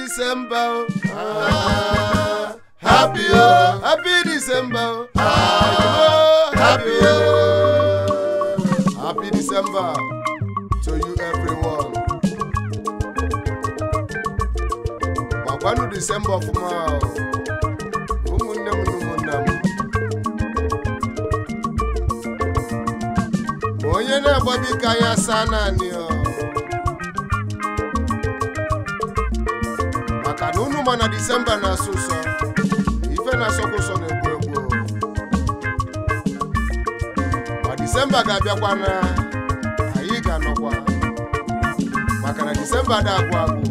December. oh. Ah, happy oh, happy December. oh. Ah, happy oh, happy December to you everyone. Gbakwanụ December ọfụma o. ụmụnne m na ụmụnna m. Ma onye na-agbabi ka ya saa naanị ọ. maka na unu ma na disemba na-asọ ụsọ ife na-asọkwa ụsọ na-egbu egbu ma disemba ga-abịakwa na anyị ga-anọkwa maka na disemba da agwụ agwụ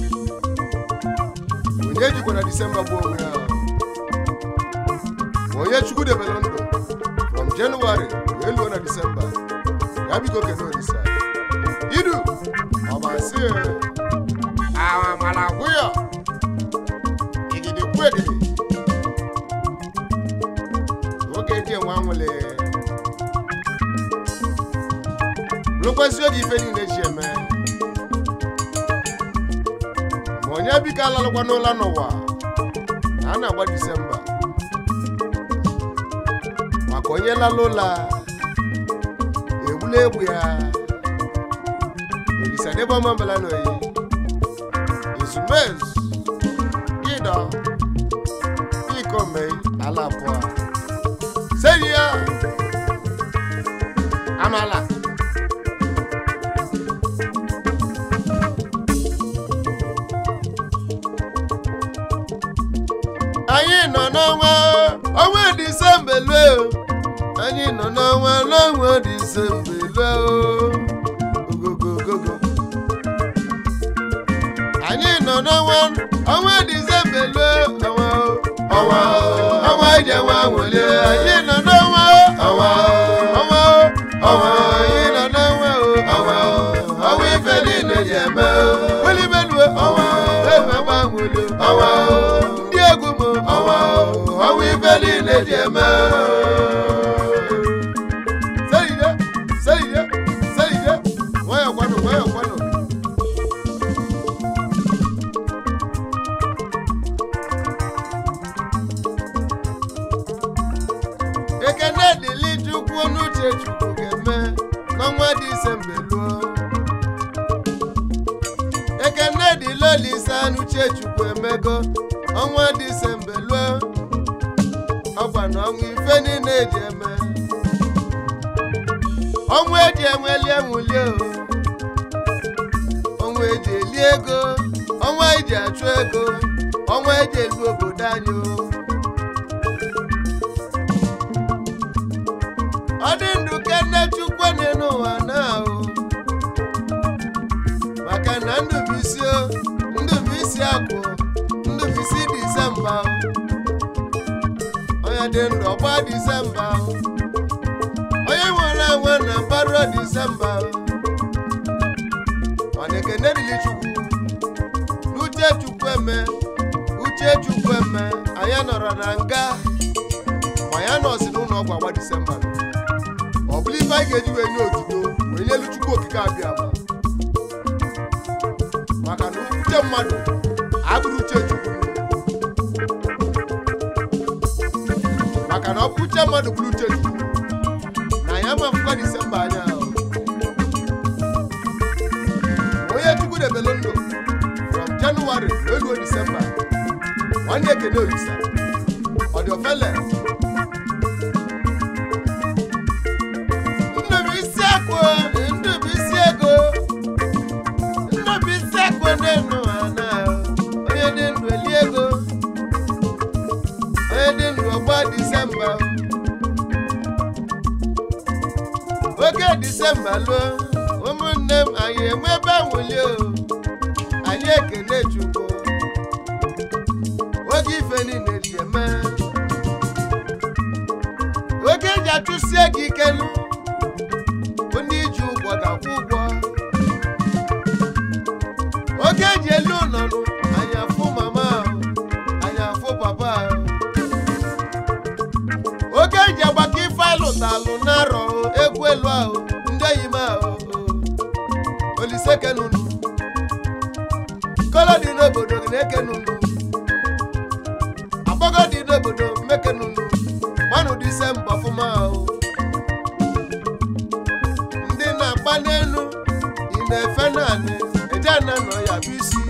onye jikwa na disemba gbuo onwe ya ma onye chukwu debere ndụ from jenụwarị wee luo na disemba ya biko kene olisa idu ọbasi awamala gwụyọ igidi kwu egidi oge ndị enwe anwụle rukwesị oge ife niile ji eme ma onye biko alalụkwa n'ụla n'ụwa na a na-agba disemba maka onye lala ụla egbula egbu ya olisa n'ebe ọma mbala n'oyi ezumezu ịdọ ikome ala abụọ seri ya amala anyị nọ n'ọnwa ọnwa disemba lue o. anyị nọ n'ọnwa n'ọnwa disemba lue o. ogogogogo anyị nọ n'ọnwa ọnwa disemba lue ọnwa o. ọnwa o, ọnwa ije nwa nwere anyị nọ n'ọnwa o. ọnwa o, ọnwa o, ọnwa o, anyị nọ n'ọnwa o. ọnwa o, ọnwa ife niile ji eme o. welibelue ọnwa o, ebe gbanwere ọnwa o. ndị egwu m ọnwa o, ọnwa ife niile ji eme o. Seyide, seyide, seyide, nwayọọ kwanụ, nwayọọ kwanụ. ekene dịlị chukwu n'uche chukwu ga-eme n'ọnwa disemba luo ekene dịlị olise n'uche chukwu emego ọnwa disemba luo ọgwa na ọnwa ife niile eji eme ọnwa eji enweli enwuli o ọnwa eji eli ego ọnwa eji achụ ego ọnwa eji elu obodo anyị o ọ dị ndụ kene chukwu dị n'ụwa na ahụ maka na ndụ bụ isi o ndụ bụ isi akụ ndụ bụ isi disemba o. onye dị ndụ ọgba disemba o. onye nwere enwe na mbaro disemba o. mana ekene dịrị chukwu n'uche chukwu eme uche chukwu eme anyị nọrọ na nga ma ya nọzi n'ụlọ ọgwụ agba disemba ọ bụrụ ife anyị ga-eji wee nye otuto wee nyelu chukwu okike abịa ma maka na uche mmadụ abụrụ uche chukwu maka na ọ bụ uche mmadụ bụrụ uche chukwu na ya mafụkwa disemba anya ahụ onye chukwu debelu ndụ from jenụwarị wee luo disemba nwanne ekene olisa ọ dị ofele ndụ bụ isi akụ ndụ bụ isi ego ndụ bụ isi akụ ndị ndụ ha na onye dị ndụ eli ego onye dị ndụ ọgba disemba oge disemba luo ụmụnne m anyị enwebe nwuli o anyị ekene chukwu oge ife niile ji eme oge eji achụsie gị ikelu ndị iji ụgwọ ga-akwụ ụgwọ oge eji elu ụlọnụ anyị afụ mama ahụ anyị afụ papa ahụ oge eji agbakọ ife alụtalụ na-arọ egwu elu ahụ ndị enyi m ahụ olisekenunu ka ogolo dị n'obodo gị na-eke nunu agbago dị n'obodo mmeke nunu gbanụ disemba ọfụma o ndị na-agba n'elu ị na-efe naanị eje na nọ ya bụ isi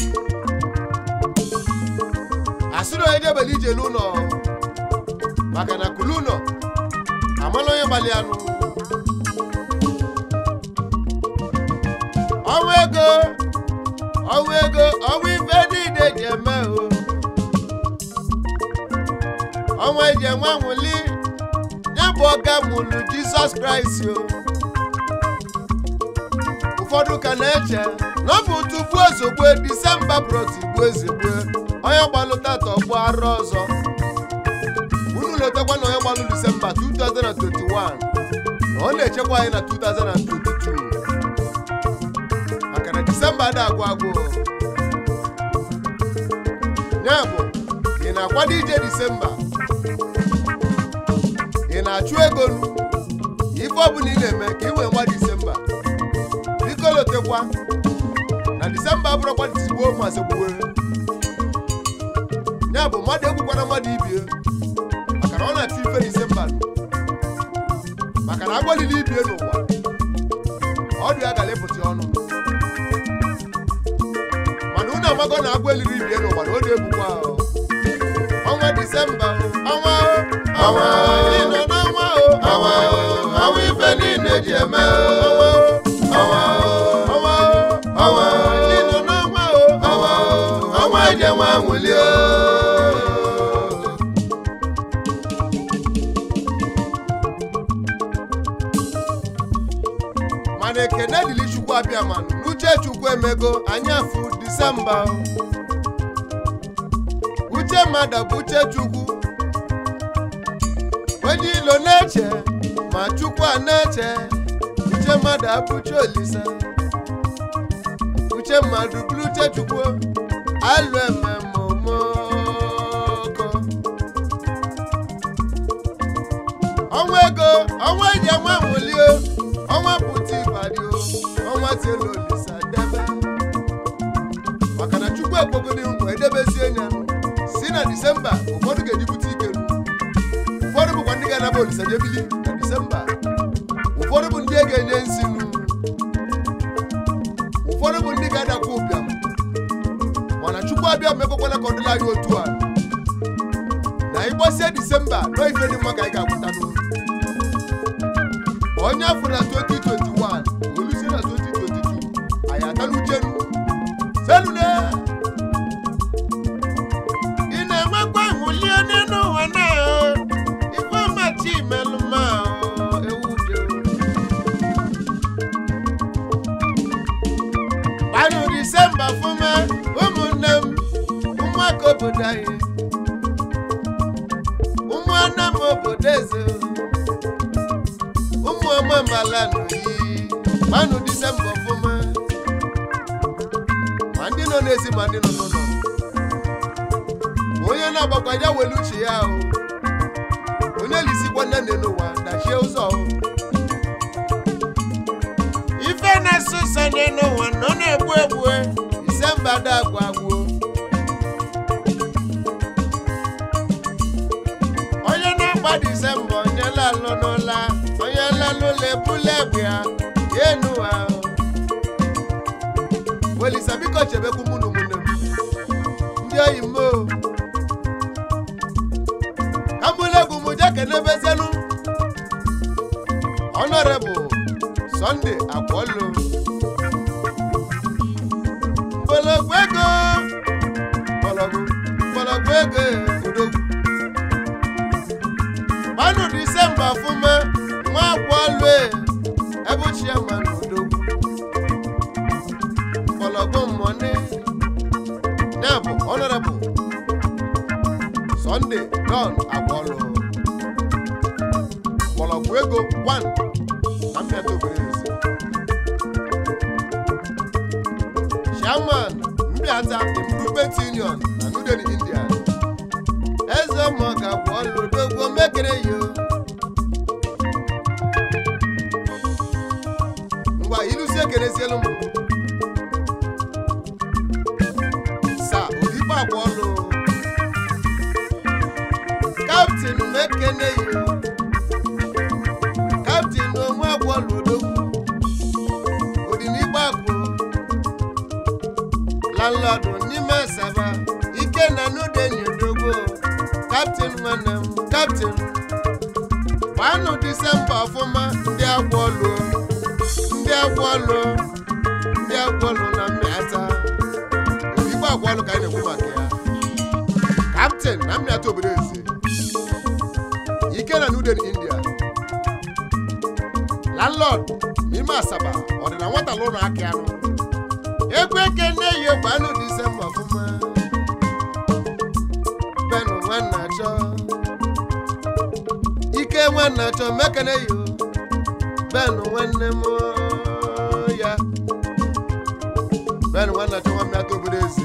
asịrị onye jebele ije n'ụlọ maka na kulu ụlọ amala onye gbalị anụ ọnwa ego ọnwa ego ọnwa ife niile ji eme o ọnwa eji enwe anwụli ya bụ ọga mụlụ jizọs kraịst o ụfọdụ ka na-eche na ọ bụ tupu ozugbo disemba bụrụtigbu ezigbo onye gbalụ tata ọgbụ arụ ọzọ unu letakwa na onye gbalụ disemba 2021 na ọ na-echekwa anyị na 2022 maka na disemba ada agwụ agwụ ya bụ ị na-akwado ije disemba ị na-achụ ego nu ife ọbụla ị na-eme ka ị wee nwa disemba biko lotekwa na disemba abụrụkwa disigbo masị gbuo ya bụ mmadụ ekwukwana mmadụ ibie maka na ọ na-achụ ife disemba nụ. maka na agbalịla ibie n'ụwa ọdụ ya gara ịpụta ọnụ mana unu amago na agwa eliri ibie n'ụwa na ọ na-egbukwa ahụ ọnwa disemba o, ọnwa o, ọnwa o, ị nọ n'ọnwa o, ọnwa o, ọnwa ife niile ji eme o, ọnwa o, ọnwa o, ọnwa o, ị nọ n'ọnwa o, ọnwa o, ọnwa eji enwe anwụli o. mana ekene dịrị chukwu abịa manụ n'uche chukwu emego anyị afụ disemba o. uche mmadụ bụ uche chukwu onye ilo na-eche ma chukwu a na-eche uche mmadụ abụcha olise uche mmadụ bụrụ uche chukwu alụ ememomoko ọnwa ego ọnwa eji enwe nwụlie ọnwa pụta ịbadị o ọnwa tielu olisa debe maka na chukwu ekpogodi nkwa edebezie nya si na disemba ụfọdụ ga-ejibute ike ụfọdụ bụkwa ndị ga-anaba olisa jebili na disemba ụfọdụ bụ ndị a ga-enye nsi nu ụfọdụ bụ ndị ga-adakwa ụbịam mana chukwu abịa mekọkwana ka ọ dịla anyị otu a na ịgbasie disemba nọ ife dị mma ka anyị ga-agwụtanụ onye afọ na 2021 olusie na 2022 anyị atala uchenu selune ị na-enwekwa ịhụlie n'elu ụwa na ife machi melụma ewu dị gbanụ disemba fụma ụmụnne m ụmụaka obodo anyị ụmụnne m obodo eze ụmụ ọma mbala n'oyi gbanụ disemba ọfụma ma ndị nọ n'ezi ma ndị nọ n'ụlọ Ma onye na-agbakwa ya welu uche ya o onye lisikwa nne nne n'ụwa dachie ụzọ o. ife na-asụ ụsọ dị n'ụwa nọ na-egbu egbu disemba da agwụ agwụ onye na-agba disemba onye lalụ n'ụla onye lalụ lebula egbe ya ya enu ahụ welisa biko chebekwu mụ na ụmụnne m ndị oyi m o ka mbụlegwu m je kenebezelu honorable Sunday akwọlụ mgbọlọgwụ ego mgbọlọgwụ mgbọlọgwụ ego odogwu gbanụ disemba ọfụma nwa akwọlụ ebe chiaman odogwu mgbọlọgwụ mmọnị ya bụ honorable Sunday John akwọlụ mgbọlọgwụ ego 1 na mmịata obere ezi chairman mbiata improvement union na new delhi india eze mọga bụ ọlụdogwo mekere yo ngwa ilusi ekerezielu m ekene yi kaptin onwe agwọlụ odogwu odinigbo akụ landlọdụ n'ime asaba ike na nudenyi odogwu kaptin nwanne m kaptin gbanụ disemba ọfụma ndị agwọlụ ndị agwọlụ ndị agwọlụ na mmịata igbo agwọlụ ka anyị na-ekwu maka ya kaptin na mmịata obodo eze ike na nuden india landlord n'ime asaba ọdịna nwata lụrụ aka anụ egwu eke nne yi egwu anụ disemba ọfụma benụ nwanna chọ ike nwanna chọ mekene yo benụ nwanne m ya benụ nwanna chọ nwa mmịata obodo eze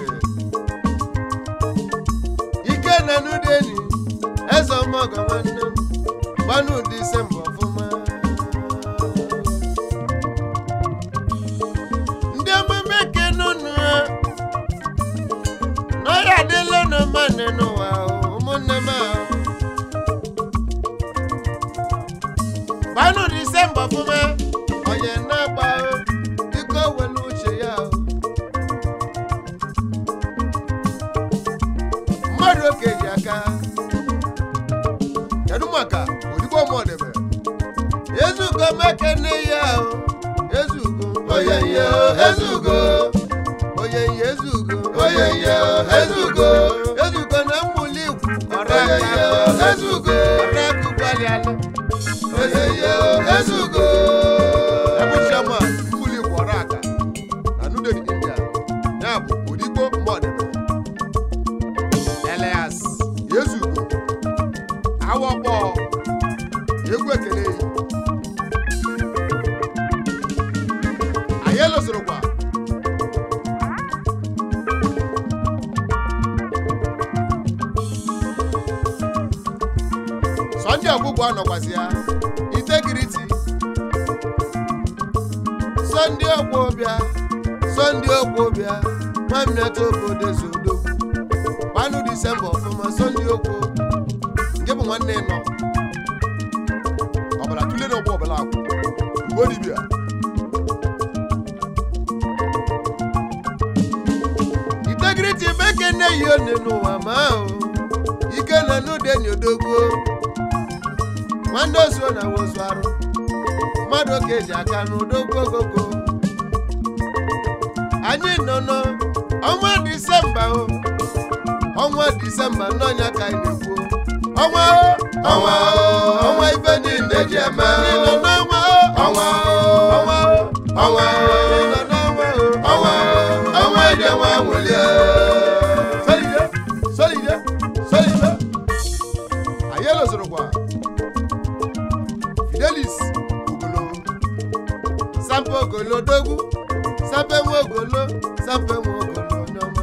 ike na nudeni eze ọmọgọ nwanne m gbanụ disemba ọfụma ndị emume kenunu n'ọya adịla unu mmanụ n'ụwa o, ụmụnne m ahụ gbanụ disemba ọfụma onye na-agba o, biko welu uche ya o. mmadụ oke ji aka kedu maka odigbo mọdebe ezugo mekene ya o ezugo oyenye o ezugo oyenye ezugo oyenye o ezugo ezugo na mmụli igwu oyenye o ezugo ọrakụ gbalialụ oyenye o ezugo ebuchiama mmụli igwu ọraka na nudeni india ya bụ odigbo mọdebe elias ezugo awọkpọ egwu ekele yi anyị elozorokwa sọnde ọgwụgwọ anọkwazi ya itegiriti sọnde ọgwụbịa sọnde ọgwụbịa nwamneta obodo zodo gbanụ disemba ọfụma sọnde okwu nke bụ nwanne nọ ọbara tụle n'ọgbọ ọbara akwụ ugbo dibịa integrity beke nne yi one n'ụwa ma ahụ ike na n'udeni odogwu nwanne ozuo na wozu arụ mmadụ oke ji aka n'udogwu ogogo anyị nọ n'ọnwa disemba o ọnwa disemba n'ọnya ka anyị na-ekwu ọnwa o ọnwa o ọnwa ife niile ji eme ịnọ n'ọnwa o ọnwa o ọnwa o ọnwa o ịnọ n'ọnwa o ọnwa o ọnwa ije nwa nwụlie solide solide solide anyị elozorokwa fidelis ogolo sampe ogolo dogwu sampe nwa ogolo sampe nwa ogolo n'ọma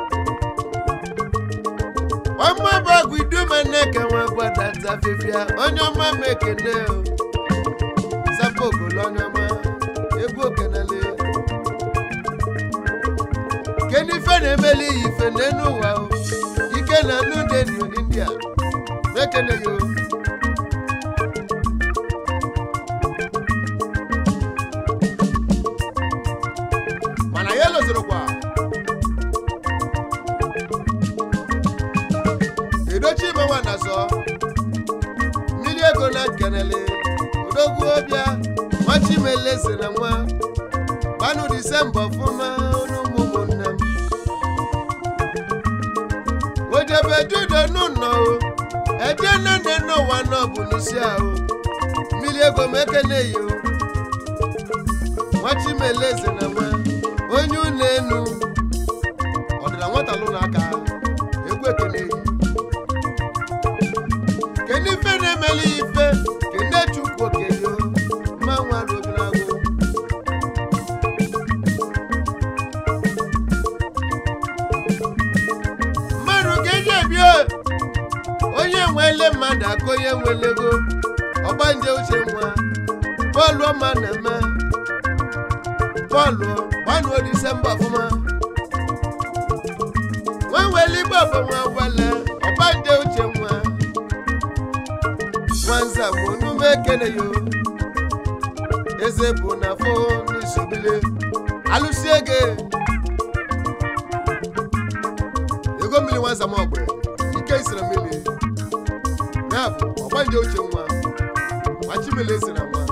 ọmọ bọgụ idumanneke nwa gbadata fifia onye ọma m ekene o sampe ogolo onye ọma egwu okenele kedu ife na-emeli iyi ife n'enu ụwa o ike na nudeni india mekene yo mana ya elozorokwa edochi imenwa na zọ mmiri ego na nkenele odogwu ọbịa nwachimeleze na nwa gbanụ disemba ọfụma n'ụmụ ụmụnne m ojebe judo n'ụlọ o eje nne n'ụwa nọ bụ n'isi ahụ mmiri ego m ekene yi o nwachimeleze na nwa onye ụlọ enu ọdịna nwata lụrụ aka egwu ekene yi kedu ife na-emeli ya ife kene chukwu okenye mma nwa robinagụ mmadụ ga-eji ebi onye nwele mmadụ aka onye nwelego ọgbanje uche nwa bọọlụ ọma na-eme bọọlụ gbanuo disemba ọfụma nwa nwele igbo bụ nwa wele ọgbanje uche nwa ekene yo eze bụ na fo n'isobile alụsi ege ego mmiri nwa nzama ọgbe ike isiri mmiri ya bụ ọgbanje uche nwa nwachimele esi na nwa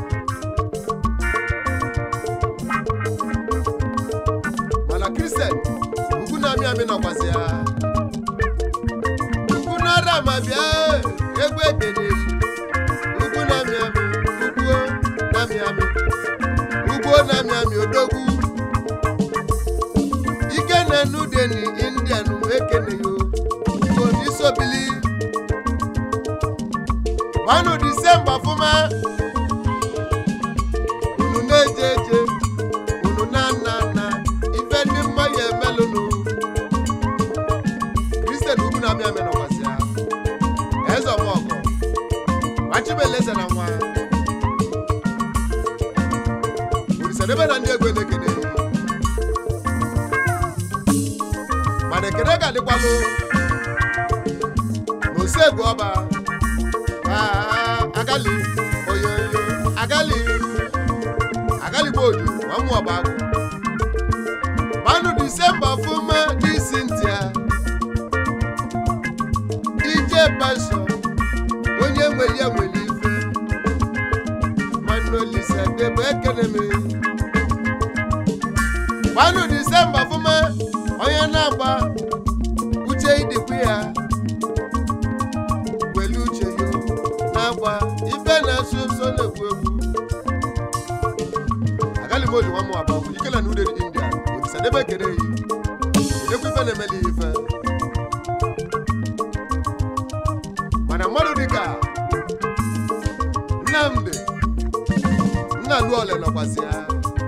mana kristian ugwu na-amị amị nọkwazi ya ugwu na-ara ma bịa egwu ekene ugwu na-amị amị ugwu na-amị amị ugwu na-amị amị odogwu ike na nudeni indian ekene yo ugwu n'isobili manụ disemba fụma unu na-eje eje unu na-ana ana ife ndị mma ya emelụnụ kristian ugwu na-amị amị nọkwasị ya eze ọmọgọ machibeleze na nwa urisadebe na ndị egwu elekene mana ekene ga-adịkwalụ n'osegwu ọba Ah, agali oyoyo agali agali gboju ọmụ ọba agụ manụ disemba fụma dị sintia ije pasọ onye nwere ya nwere ife manụ olise debe ekene m manụ disemba fụma onye na-agba uche idikwu ya welu uche yo na-agba ife na-asụ nso na-ekwu egwu agali m oji nwa m abụọ ikele na uderi india odisadebe kere yi edekwa ife na-emeli ya ife mana mmadụ dịka nnamdị nna luole nọkwasị ya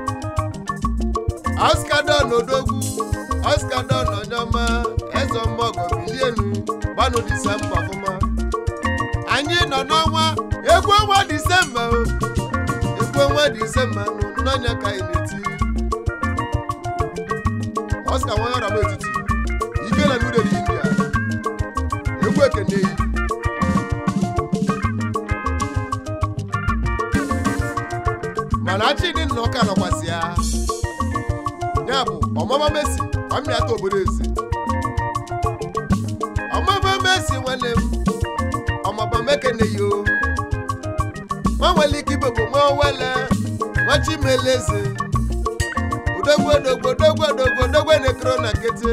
oscar don odogwu oscar don onyoma eze ọmọgọ bilienu gbanụ disemba ọfụma anyị nọ n'ọnwa egwu ọnwa disemba o egwu ọnwa disemba nụ n'ọnya ka anyị na-eti oscar nwa ọra m etiti ike na nuderi india egwu ekene yi mana chidi nna ọka nọkwasị ya ya bụ ọmama mesi ọmịata obodo eze ọmama mesi nwanne m ọmaba mekene yo nwa nwere ike ibebụ nwa wele nwa chimeleze odogwu odogwu odogwu odogwu odogwu nekro na nkịtị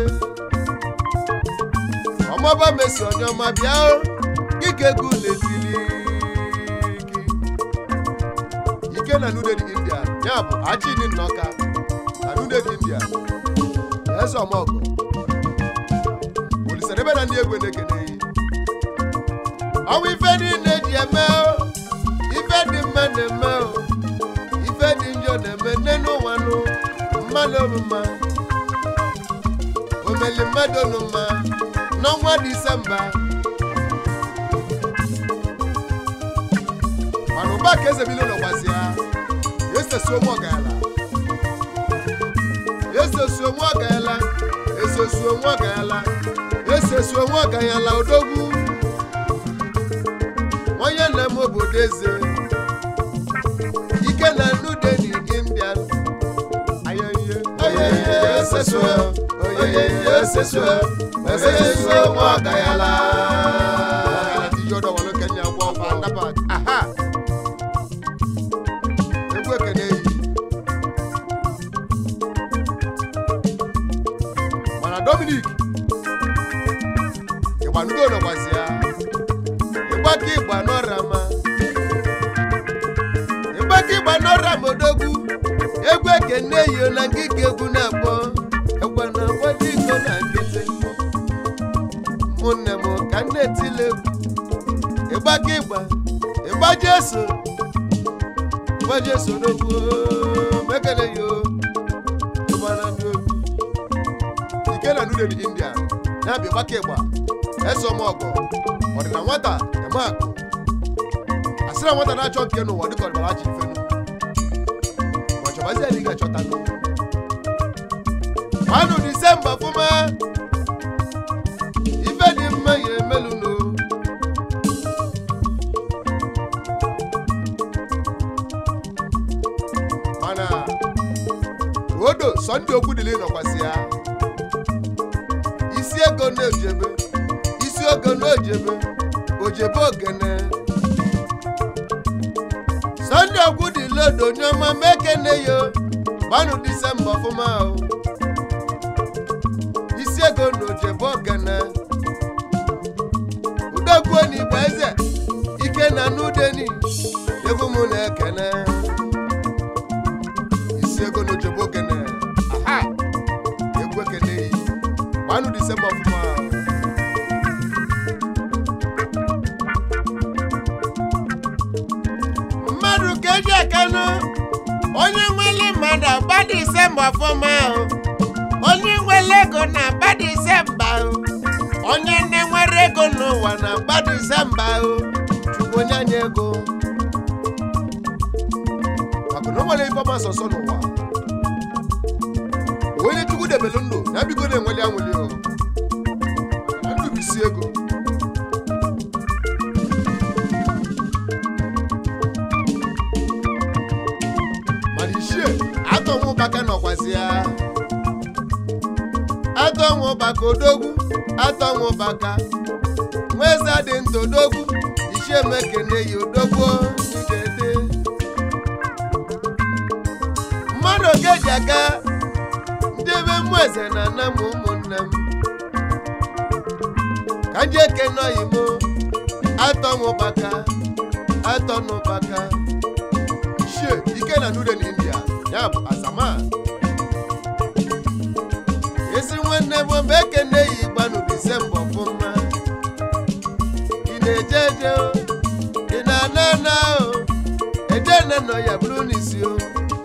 ọmaba mesi onye ọma bịa o, gịka egwu na-etili gị ike na nudedi india ya bụ achidi nnọka na nudedi india eze ọmọgọ olisadebe na ndị egwe na-ekene yi ọnwụ ife niile ji eme o ife dị mma na-eme o ife dị njọ na-eme nne n'ụwa nụ mmadụ mma omeli mmadụ nụ mma n'ọnwa disemba mana ụba ka eze bilo nọkwazi ya esesi onwe ọgaala esesi onwe ọgaala esesi onwe ọgaala esesi onwe ọgaala odogwu onye na-eme obodo eze ike na nudeni indian ayeye oyeye esesu oyeye esesu esesu onwe ọgaala ọgaala ti yọdọ wọn lókè ní àwọn ọba andabat aha egwu ekene yi mana dominic ịgbanugo nọkwazi ya ịgbaka ịgba n'ọrama ịgbaka ịgba n'ọrama odogwu egwu ekene yi na ngịga egwu na-akpọ egwu na-akpọ dị iko na nkịtị ụmụnne m ka m na-etile egwu ịgbaka ịgba ịgba jeso ịgba jeso n'okwu mekele yo ịgbana ndị obi ike na nudedi india na-abịa ịgbaka ịgba eso m ọgọ ọdịna nwata eme akụ asịra nwata na-achọ nke n'ụwa dịka ọdịbara achị ifenu ma chọbazi ya na ị ga-achọta manụ disemba fụma ife dị mma ya emelu no sọnde okwu dịla ịnọkwasị ya isi ego na-ojebe isi ogo na-ojebe ojebe ogene sọnde okwu dịla odo onyeọma mekene yo gbanụ disemba ọfụma o isi ego na ojebe ogene udogbuo n'igbo eze ike na n'udeni egwu m na-ekene isi ego na ojebe ogene aha egwu ekene yi gbanụ disemba ọfụma mmadụ ka eji ekenụ onye nwere mmadụ agba disemba ọfụma ahụ onye nwere ego na-agba disemba ahụ onye nne nwere ego n'ụwa na-agba disemba ahụ chukwu onye anya ego maka na o nwere ife ọma sọsọ n'ụwa onye chukwu debelu ndụ ya bigo na-enweli anwụli o na ndụ bụ isi ego mana ichie atọnwụ ụbaka nọkwasị ya atọnwụ ụbaka odogwu atọnwụ ụbaka nweze dị ntụ odogwu ichie mekene yi odogwu dede mmadụ ogeji aka ndị ebe mmụ eze na nna m ụmụnne m ka ndị ekene oyimo atọnwụ ụbaka atọnụ ụbaka ichie ike na nude na india ya bụ asama ezi nwanne bụ mgbe ekene yi gbanụ disemba ọfụma ị na-eje eje o ị na-ana ana o eje nne nọ ya bụrụ n'isi o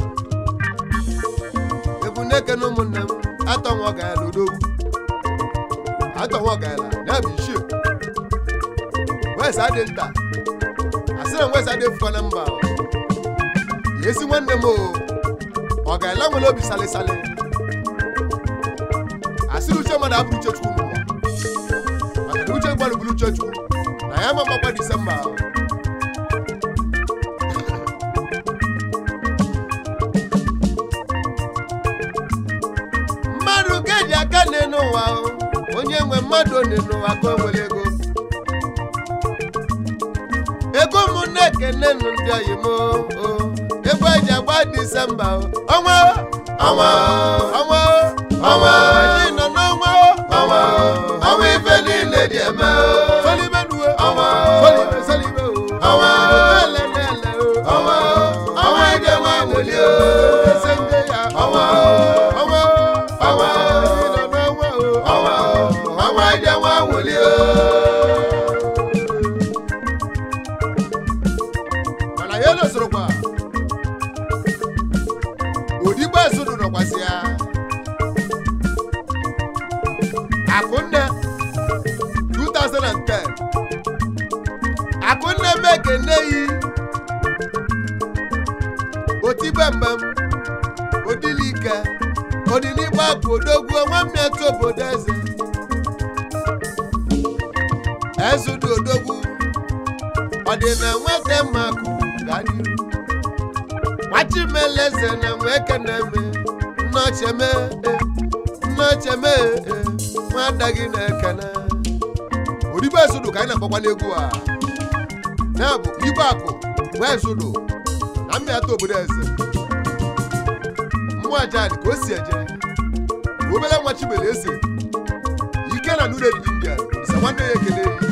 ebu na-ekene ụmụnne m atọnwa ọgaala odogwu atọnwa ọgaala ya bụ ichie wesa dị nta asị na wesa dị fụkwa na mba o. ezi nwanne m o ọ ga-ele nwere obi salịsalị asịrị uche mmadụ abụrụ uche chukwu n'ụwa maka na uche gbalụ bụrụ uche chukwu na ya ma makwa disemba ahụ. mmadụ ga-eji aka nne n'ụwa o, onye nwe mmadụ one n'ụwa ka o nwere ego ego m na-ekene nụ ndị oyi m o ego eji agba disemba o. ọnwa o, ọnwa o, ọnwa o, ọnwa o, anyị nọ n'ọnwa o, ọnwa o, ọnwa ife niile dị eme o. Solibe nuwe, ọnwa o, solibe, solibe o, ọnwa o, ele, ele o, ọnwa o, ọnwa ije nwa nwuli o. Ese nje ya, ọnwa o, ọnwa o, ọnwa o, anyị nọ n'ọnwa o, ọnwa o, ọnwa ije nwa nwuli o. mana ya elosorokwa odigbo ezudu nọkwasị ya akụnne 2010 akụnne m ekene yi otigbe mmem odilike odinigbo akụ odogwu nwa mmetụ obodo eze ezudu odogwu ọ dị na nwata mmakụ ga n'iru nwachimeleze na nweke na-eme nnọcheme nnọcheme nwada gị na-ekene odigbo ezudu ka anyị na-akpọkwa n'egwu a ya bụ igwe akụ bụ ezudu na mmịata obodo eze mmụọ ajadi ka o si eje obere nwa chibere ese ike na nure dị india isa nwanne ya ekele yi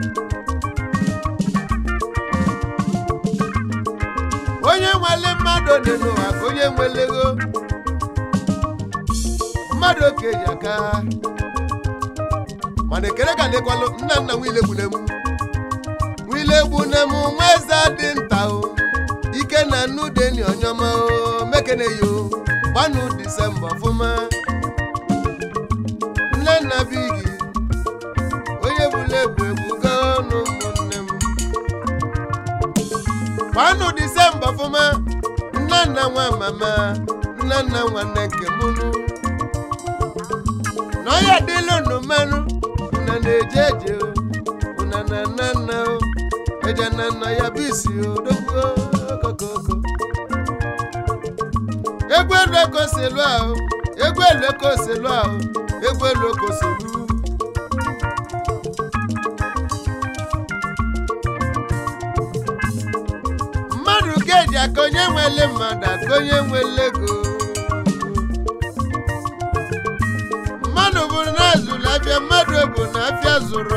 onye nwere mmadụ dị n'ụwa ka onye nwere ego mmadụ okenye aka mana ekele ka lekwalụ nna nna nwile gbunemu nwile gbunemu nwa eze dị nta o ike na nnu deni onyọma o mekene yo gbanụ disemba ọfụma nne nna bigi onye bụla egwu egwu gaa ọnụ ụmụnne m gbanụ disemba ọfụma nna nna nwa mama nna nna nwanne nke mụnụ n'ọya dịlụ nụ mmanụ una na-eje eje o una na nna nna o eje na nna ya bụ isi o dogbuo okokoko egwu elu ego si lụ ahụ egwu elu eke oselu ahụ egwu elu eke oselu mmadụ keji aka onye nwele mmadụ aka onye nwele ego mmadụ bụ na azụrụ afịa mmadụ bụ na afịa zụrụ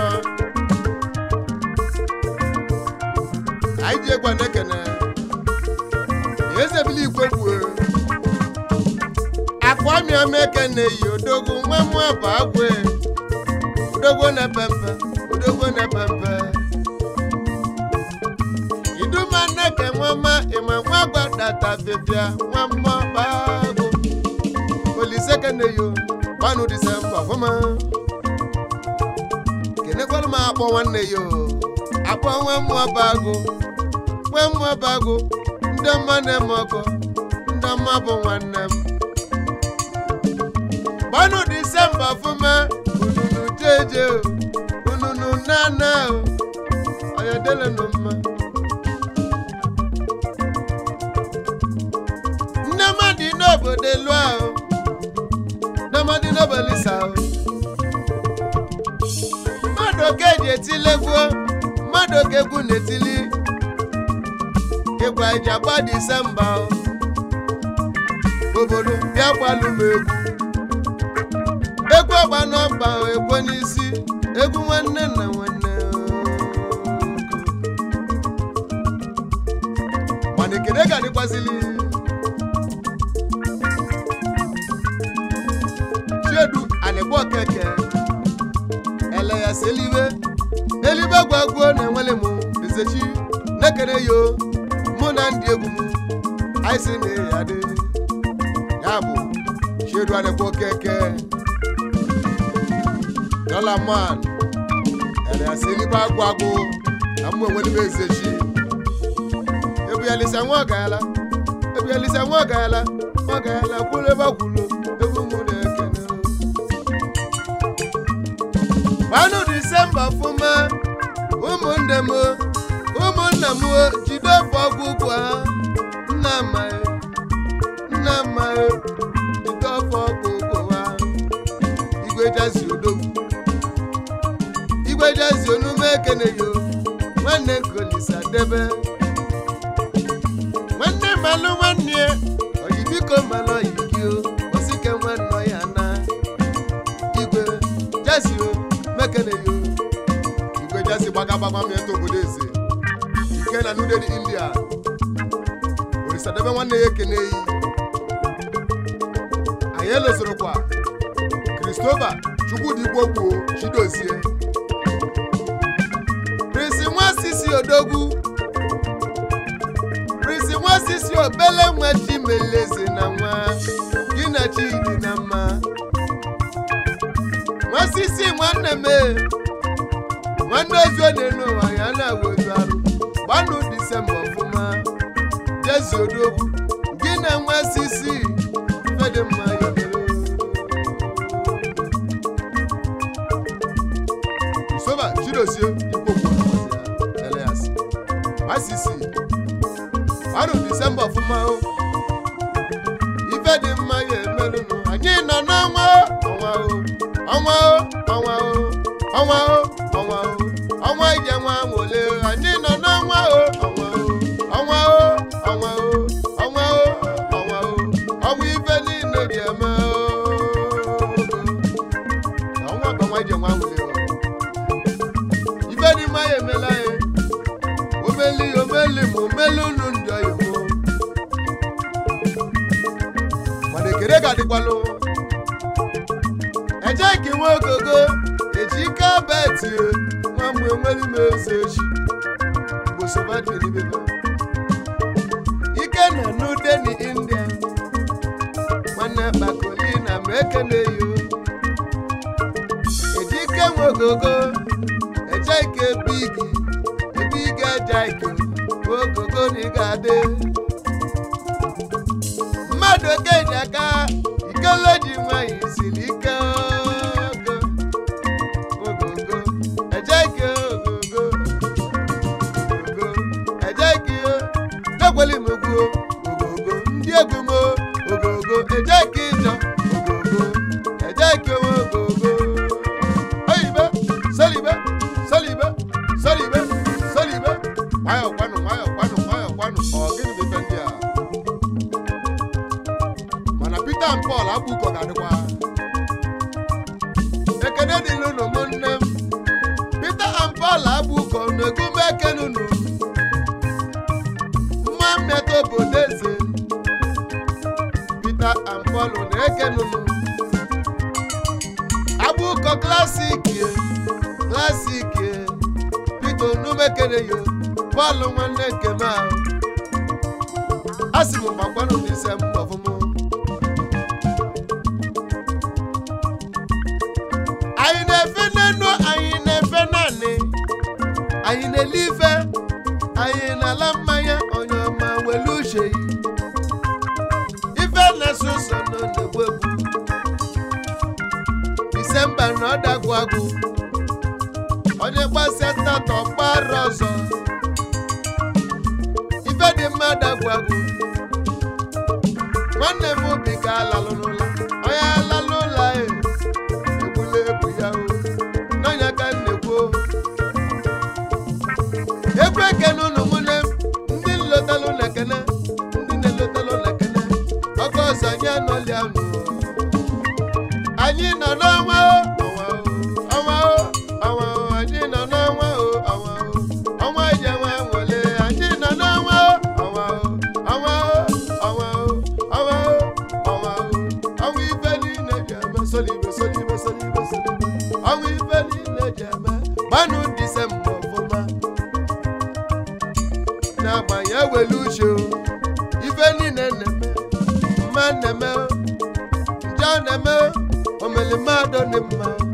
anyị ji egwa na-ekene ezebili igwe gbuo akwa mịọma ekene yi odogwu nwa mụ bụ agwe odogwu na-epe mpe odogwu na-epe mpe iduma nneke nwama ịma nwa gbadata bịbịa nwa mmụọ bago olise kene yo gbanụ disemba ọfụma kenekwala m akpọ nwanne yo akpọ nwa mmụọ bago nwa mmụọ bago ndị ọma na-eme ọkọ ndị ọma bụ nwanne m gbanụ disemba ọfụma ununu jeje o ununu nana o ọyadelenụ mma nne mmadụ n'obodo elu ahụ nne mmadụ n'obodo isa ahụ mmadụ oke eji etilegbuo mmadụ oke egwu na-etili ịgwa eji agba disemba ahụ obodo bịa gbalụ m egwu egwu ọgba nọmba ekwe n'isi egwu nwanne na nwanne mana ekene ga-adịkwazili chiedu alịkpọ keke ele ya si elibe elibe gwagwuo na enwele m ezechi nekere yo mụ na ndị egwu m anyị si na ya dị ya bụ chiedu alịkpọ keke dọla man ele ya si elibe agwụ agwụ na mụ enwele m ezechi ebuyalisa nwa ọgaala ebuyalisa nwa ọgaala nwa ọgaala kwuru ebe kwuru egwu mụ na-ekene gbanụ disemba fụma ụmụnne m ụmụnna m jide ofe ọgwụgwụ ha nna amaghị nna amaghị jide ofe ọgwụgwụ ha igwe jazi odogwu igwe jazi onume ekeneyo nwanne nkolisa debe nwanne malụ nwanne ya oyi biko malụ oyi gị o osike nwanne ya na igwe jazi o mekene yo igwe jazi gbagagbagba m eto obodo eze ike na nude dị india orisadebe nwanne ya ekene yi anyị elozorokwa kristoba chukwudi gbogbo chidozie prinsi nwa sisi odogwu prinsi nwa sisi obele nwa chimeleze na nwa gị na chidi na mma nwa sisi nwanne m e, nwanne ozu na-enu ụwa ya na-awa ozu arụ gbanụ disemba ọfụma jezi odogwu gị na nwa sisi fedị mma ya mere. soba chidozie ikpokwu ya elias nwa sisi gbanụ disemba ọfụma o ife dị mma ya emerụnụ anyị nọ n'ọnwa ọnwa o ọnwa o ọnwa o ọnwa o ọnwa o ọnwa ije nwa nwole anyị nọ n'ọnwa o ọnwa o ọnwa o ọnwa o ọnwa o ọnwa o ọnwa ife niile dị eme o Na ọnwa bụ ọnwa ije nwa nwole o ife dị mma ya emela ya omeli omeli ma omeli unu ndị oyibo mana ekele ga-adịkwalụ eje ka nwe ogogo eji ike beti nwa mgbe nwere ime eze echi gbosovadibebe ike na nudeni india nwanne kpakolina ma ekene yo eji ike nwe ogogo eje ike bigi ebe ị ga-eje ike ogogo na ị ga-adị mmadụ okeji aka ikeloji nwanyị siri ike ogo ogogo ejeki ogogo ogogo ejeki dekweli m egwu ogogo ndị egwu m ogogo ejeki ịjọ ogogo ekene dịrị unu ụmụnne m Peter and Paul abụkọ na-egume ekene unu mma mmetụ obodo eze Peter and Paul na-ekene unu abụkọ klasik klasik Peter onumekene yo Paul nwanne nke m ahụ a sị m gbakwanụ n'ise m ọfụma anyị na-efe n'enu anyị na-efe naanị anyị na-ele ife anyị na-ala mmanya onye ọma welu uche yi ife na-eso ụzọ nọ na-egbu egbu disemba na ọdagwu agwụ onye gbasịa ntatọ gbara ọzọ ife dị mma dagwu agwụ nwanne m obi ka alalụ n'ụlọ onye alalụ ụlọ e egbula ebu ya o n'ọnya ka m na-ekwu o. egwu ekene unu mụne ndị nlotalụ na ekene ndị na-elotalụ na ekene ọkụ ọzọ anyị anọli anụ anyị nọ n'ọnwa o ọnwa o ọnwa o ọnwa o anyị nọ n'ọnwa o ọnwa o ọnwa ije nwa nwere anyị nọ n'ọnwa o ọnwa o ọnwa o ọnwa o ọnwa o ọnwa o ọnwa ife niile ji eme solibe solibe solibe solibe ọnwa ife niile ji eme gbanụ disemba ọfụma n'agbanyeghị ewelu uche o ife niile na-eme mma na-eme njọ na-eme omeli mmadụ dị mma